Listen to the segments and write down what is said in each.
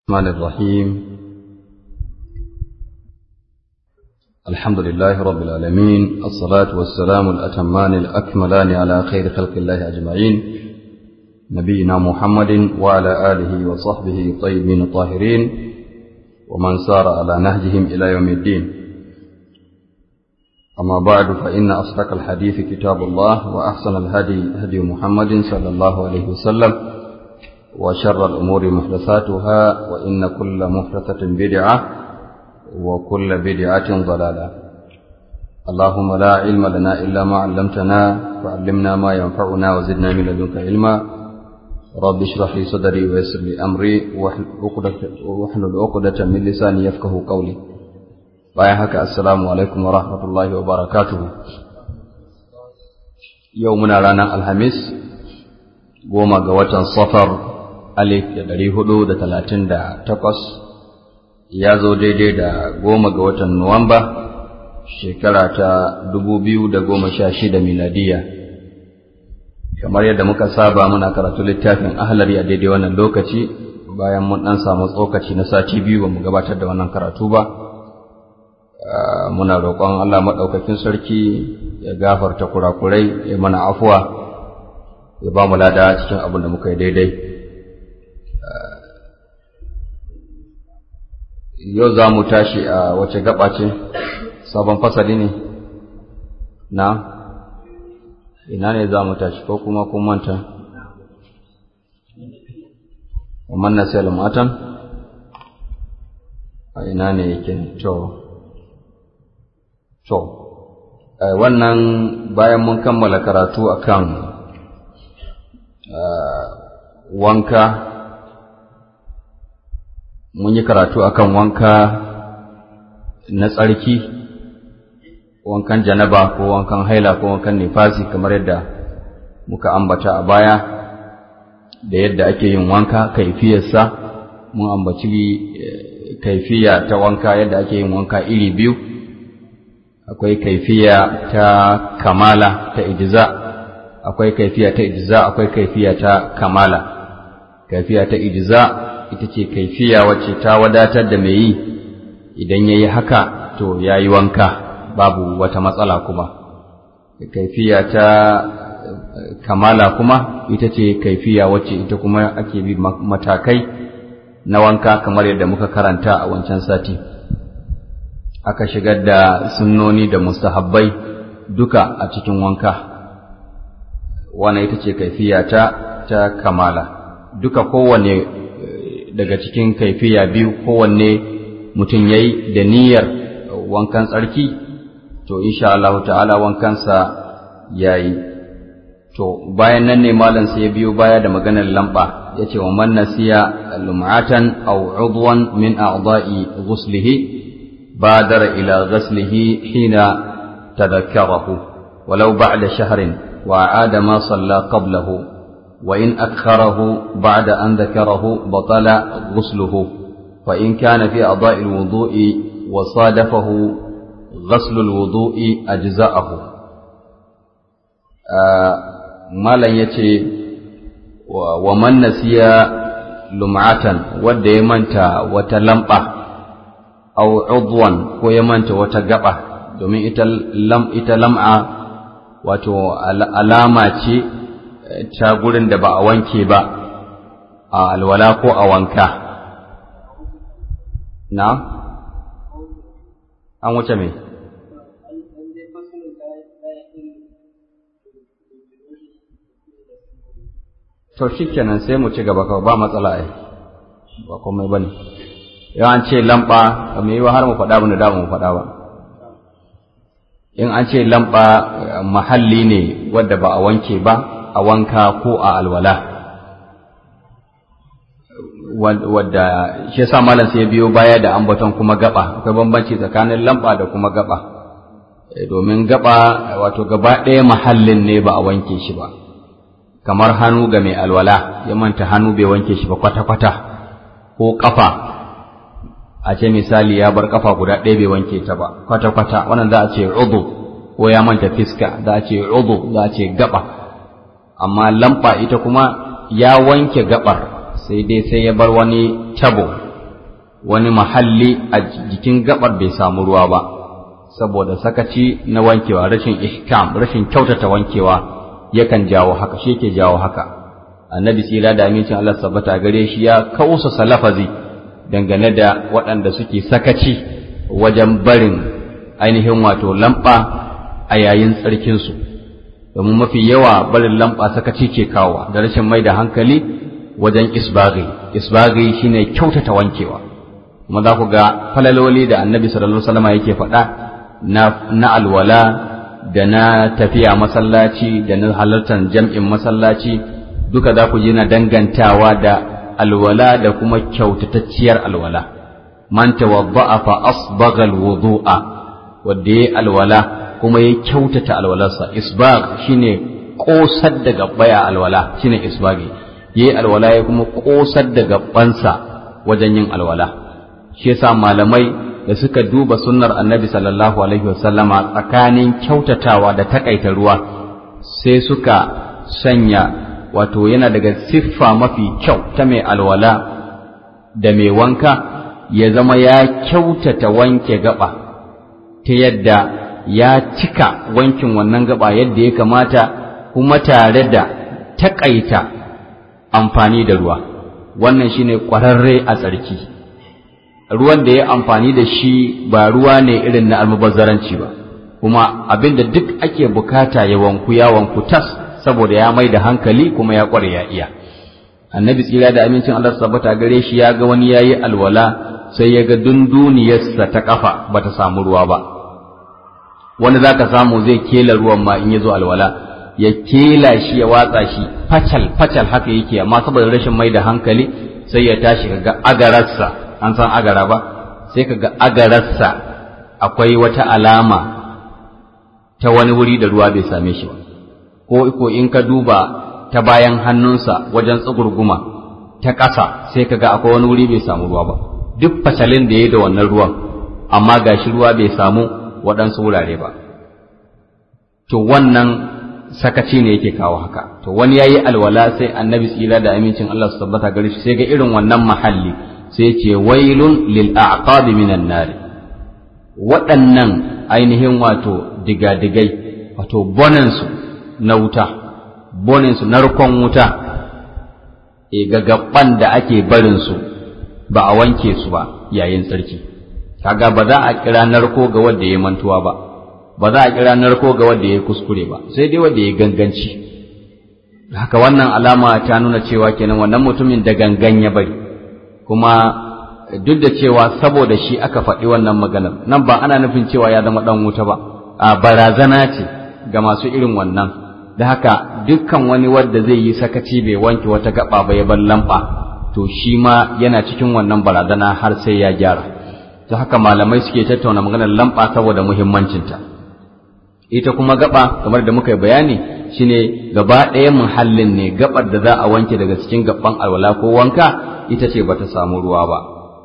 الرحمن الرحيم الحمد لله رب العالمين الصلاة والسلام الأتمان الأكملان على خير خلق الله أجمعين نبينا محمد وعلى آله وصحبه الطيبين الطاهرين ومن سار على نهجهم إلى يوم الدين أما بعد فإن أصدق الحديث كتاب الله وأحسن الهدي هدي محمد صلى الله عليه وسلم وشر الأمور محدثاتها وإن كل محدثة بدعة وكل بدعة ضلالة اللهم لا علم لنا إلا ما علمتنا فعلمنا ما ينفعنا وزدنا من لدنك علما رب اشرح لي صدري ويسر لي أمري واحلل عقدة من لساني يفقه قولي bayan haka assalamu alaikum wa rahmatullahi wa barakatuhu yau muna ranar alhamis goma ga watan safar alif da ɗari hudu da talatin da takwas ya zo daidai da goma ga watan nuwamba shekara ta dubu biyu da goma sha shida miladiya kamar yadda muka saba muna karatu littafin ahlari a daidai wannan lokaci bayan mun ɗan samu tsokaci na sati biyu ba mu gabatar da wannan karatu ba muna roƙon Allah maɗaukakin sarki ya gafarta kurakurai ya mana afuwa ya ba mu lada cikin abin da muka yi daidai yau za mu tashi a wace gaba ce sabon fasali ne na ina ne za mu tashi ko kuma kun manta wannan na sai matan a ina ne yake to To, wannan bayan mun kammala karatu akan wanka, mun yi karatu akan wanka na tsarki, wankan janaba ko wankan haila ko wankan nifasi kamar yadda muka ambata a baya, da yadda ake yin wanka, kaifiyarsa, mun ambaci kaifiya ta wanka yadda ake yin wanka iri biyu. akwai kaifiya ta kamala ta ijza akwai kaifiya ta ijza akwai kaifiya ta kamala kaifiya ta ijza ita ce kaifiya wacce ta wadatar da mai yi idan yayi haka to yayi wanka babu wata matsala kuma kaifiya ta kamala kuma ita ce kaifiya wacce ita kuma ake bi matakai na wanka kamar yadda muka karanta a wancan sati aka shigar da sunnoni da mustahabbai duka a cikin wanka wannan ita ce kaifiya ta ta kamala duka kowanne daga cikin kaifiya biyu kowanne mutum yayi da niyyar wankan tsarki to insha Allah ta'ala wankansa yayi to bayan nan ne malam sai ya biyo baya da maganar lamba yace wa man nasiya lum'atan aw udwan min a'dha'i ghuslihi بادر إلى غسله حين تذكره ولو بعد شهر وعاد ما صلى قبله وإن أكخره بعد أن ذكره بطل غسله فإن كان في أضاء الوضوء وصادفه غسل الوضوء أجزاءه آه ما لن يتي ومن نسي لمعة ود يمنت وتلمأه aw udwan ko ya manta wata gaba domin ita lam ita lam'a wato alama ce ta gurin da ba a wanke ba a alwala ko a wanka na an wuce me to shikenan sai mu ci gaba kawai ba matsala ai ba komai bane yawan ce lamba mai yiwa har mu faɗa ba da mu faɗa ba in an ce lamba mahalli ne wadda ba a wanke ba a wanka ko a alwala wadda shi yasa malam sai biyo baya da ambaton kuma gaba akwai bambanci tsakanin lamba da kuma gaba domin gaba wato gaba ɗaya mahallin ne ba a wanke shi ba kamar hannu ga mai alwala ya manta hannu bai wanke shi ba kwata-kwata ko ƙafa a ce misali ya bar kafa guda ɗaya bai wanke ta ba kwata-kwata wannan za a ce udu ko ya manta fiska za a ce udu za a ce gaba amma lamba ita kuma ya wanke gabar sai dai sai ya bar wani tabo wani mahalli a jikin gabar bai samu ruwa ba saboda sakaci na wankewa rashin ihkam rashin kyautata wankewa yakan jawo haka shi yake jawo haka annabi tsira da amincin Allah sabbata gare shi ya kausa salafazi dangane da waɗanda suke sakaci wajen barin ainihin wato lamba a yayin tsarkinsu domin mafi yawa barin lamba sakaci ke kawo da rashin mai da hankali wajen isbaghi isbaghi shine kyautata wankewa kuma za ku ga falaloli da annabi sallallahu alaihi wasallam yake faɗa na na alwala da na tafiya masallaci da na halartar jam'in masallaci duka za ku ji na dangantawa da alwala da kuma kyautatacciyar alwala man tawadda'a fa asbagha alwudu'a wanda yayi alwala kuma ya kyautata alwalarsa isbagh shine kosar da gabbaya alwala shine isbaghi yayi alwala ya kuma kosar da gabbansa wajen yin alwala shi yasa malamai da suka duba sunnar annabi sallallahu alaihi wasallama tsakanin kyautatawa da takaita ruwa sai suka sanya wato yana daga siffa mafi kyau ta mai alwala da mai wanka ya zama ya kyautata wanke gaba ta yadda ya cika wankin wannan gaba yadda ya kamata kuma tare da takaita amfani da ruwa wannan shine ƙwararre a tsarki ruwan da ya amfani da shi ba ruwa ne irin na almubazzaranci ba kuma abinda duk ake bukata ya wanku ya wanku tas saboda ya mai da hankali kuma ya kware ya iya annabi tsira da amincin Allah sabbata gare shi ya ga wani yayi alwala sai ya ga dunduniyarsa ta kafa bata samu ruwa ba wani zaka samu zai kela ruwan ma in ya zo alwala ya kela shi ya watsa shi facal facal haka yake amma saboda rashin mai da hankali sai ya tashi kaga agararsa an san agara ba sai kaga agararsa akwai wata alama ta wani wuri da ruwa bai same shi ba ko ko in ka duba ta bayan hannunsa wajen tsugurguma ta ƙasa sai kaga akwai wani wuri bai samu ruwa ba duk fasalin da ya da wannan ruwan amma gashi ruwa bai samu waɗansu wurare ba to wannan sakaci ne yake kawo haka to wani yayi alwala sai annabi tsira da amincin Allah su tabbata gare shi sai ga irin wannan mahalli sai ya ce wailun lil a'qabi minan nar waɗannan ainihin wato digadigai wato bonansu na wuta boninsu narkon wuta e gagabban da ake barinsu ba a wanke su ba yayin tsarki kaga ba za a kira narko ga wanda ya mantuwa ba ba za a kira narko ga wanda ya kuskure ba sai dai wanda ya ganganci haka wannan alama ta nuna cewa kenan wannan mutumin da gangan ya bari kuma duk da cewa saboda shi aka faɗi wannan maganar nan ba ana nufin cewa ya zama ɗan wuta ba a barazana ce ga masu irin wannan da haka dukkan wani wanda zai yi sakaci bai wanke wata gaba ba ya bar lamba to shi ma yana cikin wannan barazana har sai ya gyara ta haka malamai suke tattauna maganar lamba saboda muhimmancinta ita kuma gaba kamar da muka yi bayani shine gaba ɗaya muhallin ne gabar da za a wanke daga cikin gaban alwala ko wanka ita ce bata samu ruwa ba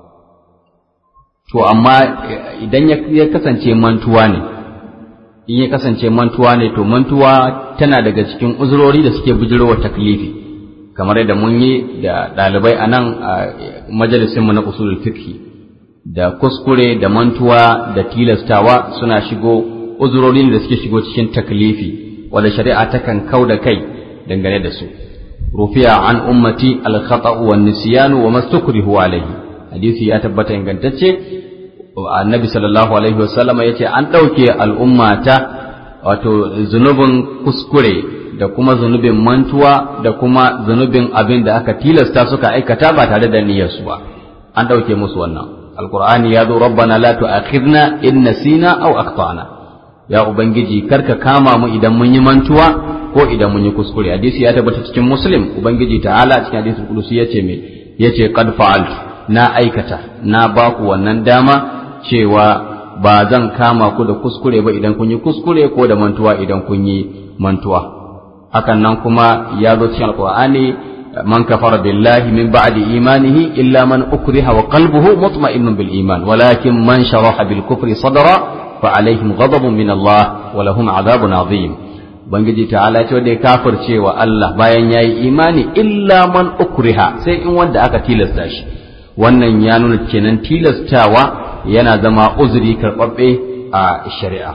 to amma idan ya kasance mantuwa ne in ya kasance mantuwa ne to mantuwa tana daga cikin uzurori da suke bijirowa taklifi kamar yadda mun yi da ɗalibai a nan a majalisinmu na usulul fiqh da kuskure da mantuwa da tilastawa suna shigo uzurori da suke shigo cikin taklifi wanda shari'a takan kau da kai dangane da su rufiya an ummati al-khata'u wan nisyanu wa mastukrihu alayhi hadisi ya tabbata ingantacce annabi sallallahu alaihi wasallama ya ce an ɗauke al'ummata wato zunubin kuskure da kuma zunubin mantuwa da kuma zunubin abin da aka tilasta suka aikata ba tare da niyyarsu ba an ɗauke musu wannan alkur'ani ya zo rabbana la tu'akhidna in nasina aw akhtana ya ubangiji karka kama mu idan mun yi mantuwa ko idan mun yi kuskure hadisi ya tabbata cikin muslim ubangiji ta'ala cikin hadisul qudusi yace me yace qad fa'altu na aikata na baku wannan dama cewa ba zan kama ku da kuskure ba idan kun yi kuskure ko da mantuwa idan kun yi mantuwa hakan nan kuma ya zo cikin alqur'ani man kafara billahi min ba'di imanihi illa man ukriha wa qalbuhu mutma'innun bil iman walakin man sharaha bil kufri sadra fa alaihim ghadabun min Allah wa lahum adhabun azim bangiji ta'ala ce wanda ya kafirce wa Allah bayan yayi imani illa man ukriha sai in wanda aka tilasta shi wannan ya nuna kenan tilastawa yana zama uzuri karɓaɓɓe a shari'a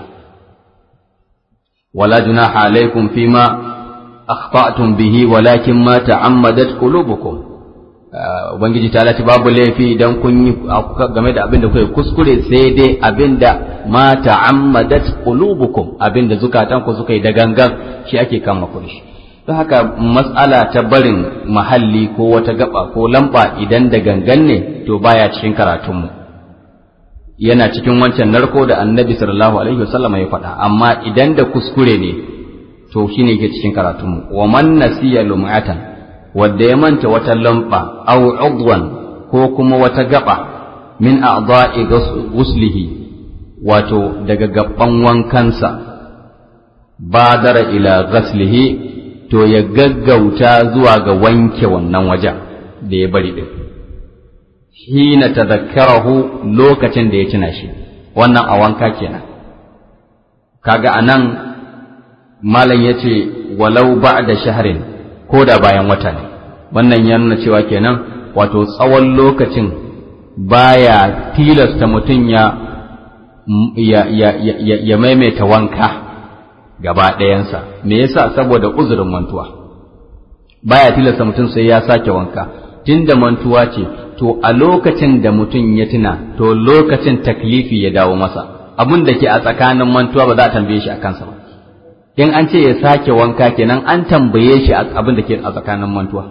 wala junaha alaikum fima akhta'tum bihi walakin ma ta'ammadat qulubukum ubangiji ta lati babu laifi idan kun yi game da abin da kuka kuskure sai dai abin da ma ta'ammadat qulubukum abin da zukatan ku suka yi da gangan shi ake kama ku shi don haka matsala ta barin mahalli ko wata gaba ko lamba idan da gangan ne to baya cikin karatunmu yana cikin wancan narko da annabi sallallahu alaihi wasallam ya faɗa amma idan da kuskure ne to shine yake cikin karatunmu wa man nasiya lum'atan wanda ya manta wata lamba aw udwan ko kuma wata gaba min a'dha'i ghuslihi wato daga gaban wankansa badara ila ghaslihi to ya gaggauta zuwa ga wanke wannan wajen da ya bari din hina tadhakkarahu lokacin da ya tuna shi wannan a wanka kenan kaga anan malam yace walau ba'da shahrin ko da bayan wata ne wannan ya nuna cewa kenan wato tsawon lokacin baya tilasta mutum ya ya, ya, ya, ya maimaita wanka gaba ɗayansa me yasa saboda uzurin mantuwa baya tilasta mutum sai ya sake wanka tunda mantuwa ce to a lokacin da mutum ya tuna to lokacin taklifi ya dawo masa abin da ke a tsakanin mantuwa ba za a tambaye shi a kansa ba in an ce ya sake wanka kenan an tambaye shi abin da ke a tsakanin mantuwa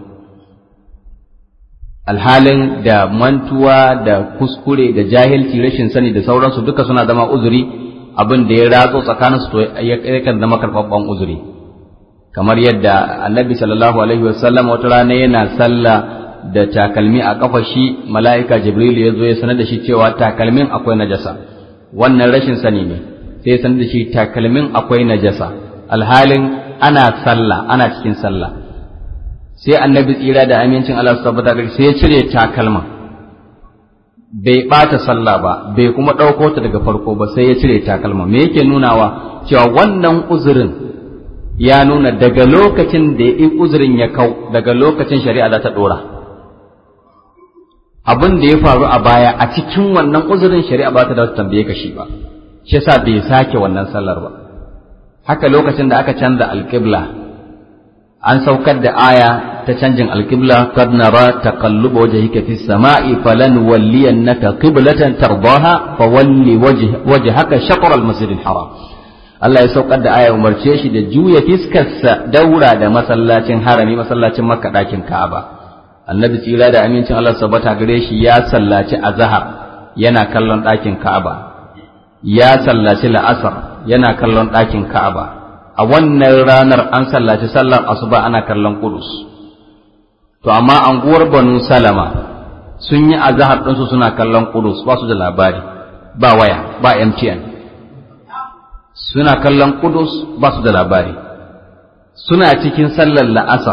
alhalin da mantuwa da kuskure da jahilci rashin sani da sauransu duka suna zama uzuri abin da ya ratso tsakaninsu to yakan zama karɓaɓɓen uzuri kamar yadda annabi sallallahu alaihi wasallam wata rana yana sallah da takalmi a kafa shi mala'ika jibrilu ya zo ya sanar da shi cewa takalmin akwai najasa wannan rashin sani ne sai ya sanar da shi takalmin akwai najasa alhalin ana sallah ana cikin sallah sai annabi tsira da amincin Allah su tabbata gari sai ya cire takalma bai bata sallah ba bai kuma ɗauko ta daga farko ba sai ya cire takalma me yake nunawa cewa wannan uzurin ya nuna daga lokacin da ya uzurin ya kau daga lokacin shari'a za ta ɗora abin da ya faru a baya a cikin wannan uzurin shari'a ba ta da tambaye ka shi ba shi yasa bai sake wannan sallar ba haka lokacin da aka canza alƙibla an saukar da aya ta canjin alƙibla kad nara taqalluba wajhika fis sama'i falan walliyannaka qiblatan tardaha fa walli wajhaka shatr al masjid al haram Allah ya saukar da aya umarce shi da juya fiskarsa daura da masallacin harami masallacin makka ɗakin ka'aba annabi tsira da amincin Allah sabata gare shi ya sallaci azhar yana kallon ɗakin ka'aba ya sallaci la'asar yana kallon ɗakin ka'aba a wannan ranar an sallaci sallar asuba ana kallon kudus to amma anguwar banu salama sun yi azhar ɗinsu suna kallon kudus ba su da labari ba waya ba mtn suna kallon kudus ba su da labari suna cikin sallar la'asar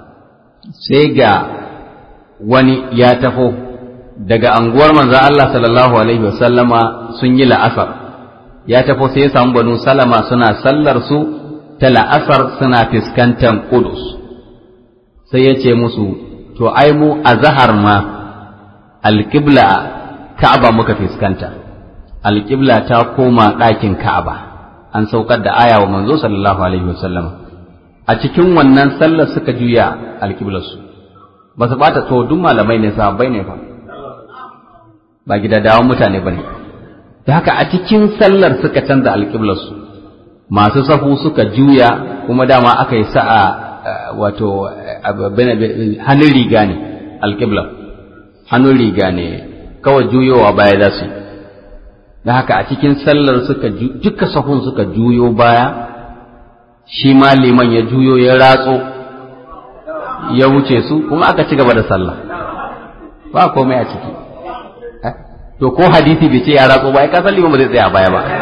sai ga wani ya tafo daga anguwar manzo Allah sallallahu alaihi wasallama sun yi la'asar ya tafo sai ya samu banu salama suna sallar su ta la'asar suna fiskantar kudus sai ya ce musu to ai mu a zahar ma alƙibla ka'aba muka fiskanta alƙibla ta koma ɗakin ka'aba an saukar da aya wa manzo sallallahu alaihi wasallam a cikin wannan sallar suka juya alƙiblarsu ba su bata to duk malamai ne sahabbai ne fa ba gidadawan mutane ba ne da haka a cikin sallar suka canza alƙiblarsu masu safu suka juya kuma dama aka yi sa'a wato hannun riga ne alƙiblar hannun riga ne kawai juyowa baya za su da haka a cikin sallar suka duka sahun suka juyo baya shi ma liman ya juyo ya ratso ya wuce su kuma aka ci gaba da sallah ba komai a ciki to ko hadisi bai ce ya ratso ba ya kasan liman ba zai tsaya baya ba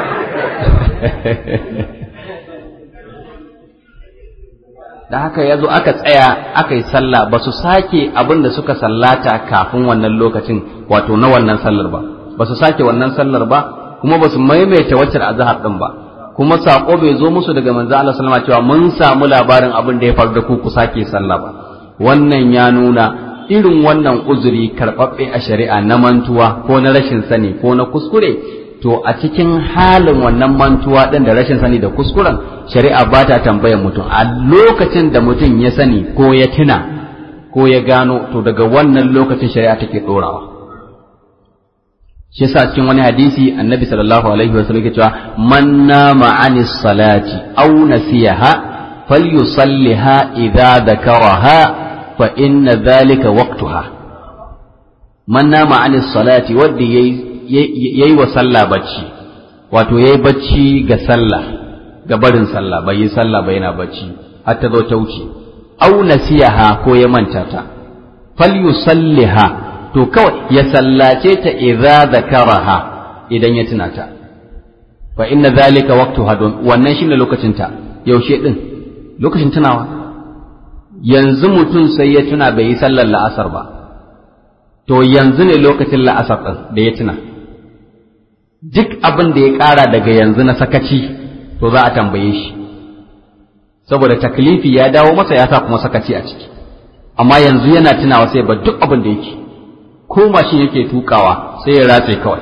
da haka ya zo aka tsaya aka yi sallah ba su sake abin da suka sallata kafin wannan lokacin wato na wannan sallar ba ba su sake wannan sallar ba kuma ba su maimaita waccan azhar din ba kuma sako bai zo musu daga manzo Allah sallama cewa mun samu labarin abin da ya faru da ku ku sake sallah ba wannan ya nuna irin wannan uzuri karɓaɓɓe a shari'a na mantuwa ko na rashin sani ko na kuskure to a cikin halin wannan mantuwa ɗin da rashin sani da kuskuren shari'a ba ta tambayar mutum a lokacin da mutum ya sani ko ya tuna ko ya gano to daga wannan lokacin shari'a take ɗorawa shi yasa cikin wani hadisi annabi sallallahu alaihi wa sallam cewa man nama anis salati aw nasiyaha falyusalliha idza dhakaraha fa inna dhalika waqtuha man nama anis salati wanda yayi wa sallah bacci wato yayi bacci ga sallah ga barin sallah bai yi sallah ba yana bacci har ta zo ta wuce aw nasiyaha ko ya manta ta falyusalliha to kawai ya sallace ta idza zakaraha idan ya tuna ta fa inna zalika waqtuha don wannan shine lokacin ta yaushe din lokacin tunawa yanzu mutum sai ya tuna bai yi sallar la'asar ba to yanzu ne lokacin la'asar din da ya tuna duk abin da ya ƙara daga yanzu na sakaci to za a tambaye shi saboda taklifi ya dawo masa ya sa kuma sakaci a ciki amma yanzu yana tunawa sai ba duk abin da yake ko mashin yake tukawa sai ya ratse kawai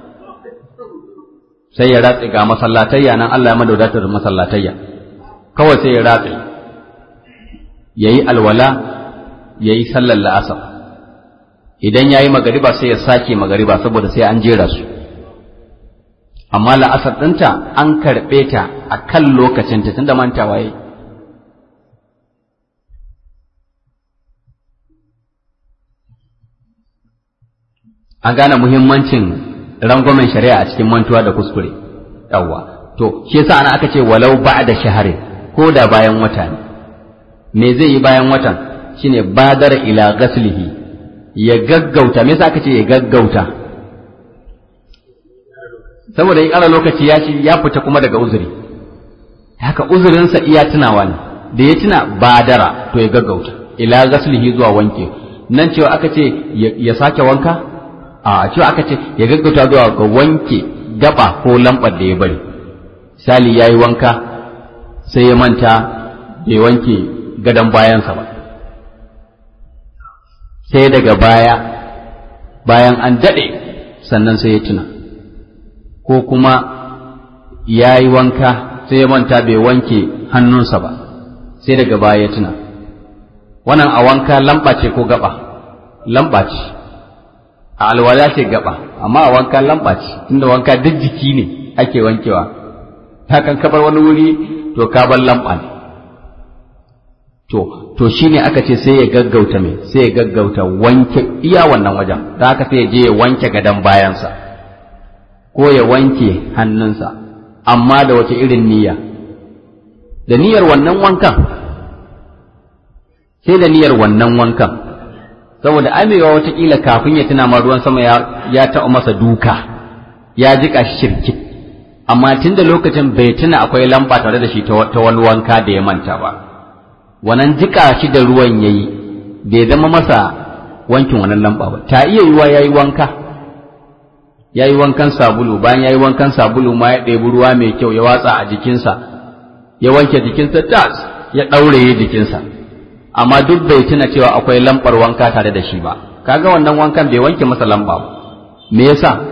sai ya ratse ga masallatayya nan Allah ya madaudatar masallatayya kawai sai ya ratse yayi alwala yayi sallar la'asar idan yayi magariba sai ya sake magariba saboda sai an jera su amma la'asar ɗinta an karɓe ta a kan lokacinta tunda mantawa yayi an gane muhimmancin rangwamen shari'a a cikin mantuwa da kuskure yawwa to shi yasa ana aka ce walau ba'da shaharin ko da bayan wata ne me zai yi bayan watan shine badara ila ghaslihi ya gaggauta me yasa aka ce ya gaggauta saboda in ana lokaci ya ci ya fita kuma daga uzuri haka uzurinsa iya tunawa ne da ya tuna badara to ya gaggauta ila ghaslihi zuwa wanke nan cewa aka ce ya sake wanka a cewa aka ce ya gaggauta zuwa ga wanke gaba ko lambar da ya bari sali ya yi wanka sai ya manta bai wanke gadon bayansa ba sai daga baya bayan an daɗe sannan sai ya tuna ko kuma ya yi wanka sai ya manta bai wanke hannunsa ba sai daga baya ya tuna wannan a wanka lamba ce ko gaba lamba ce a alwala ce gaba amma a wanka lamba ce tunda wanka duk jiki ne ake wankewa hakan kabar wani wuri to ka bar lamba ne to to shine aka ce sai ya gaggauta me sai ya gaggauta wanke iya wannan wajen da haka sai ya je ya wanke gadon bayansa ko ya wanke hannunsa amma da wace irin niyya da niyyar wannan wankan sai da niyyar wannan wankan saboda amewa watakila kafin ya tuna ma ruwan sama ya taɓa masa duka ya jiƙa shi shirkit amma tun da lokacin bai tuna akwai lamba tare da shi ta wani wanka da ya manta ba wannan jiƙa shi da ruwan ya yi bai zama masa wankin wannan lamba ba ta iya yiwa ya yi wanka ya yi wankan sabulu bayan ya yi wankan sabulu ma ya ɗebi ruwa mai kyau ya watsa a jikinsa ya wanke jikinsa tas ya ɗauraye jikinsa amma duk bai tuna cewa akwai lambar wanka tare da shi ba kaga wannan wankan bai wanke masa lamba ba me yasa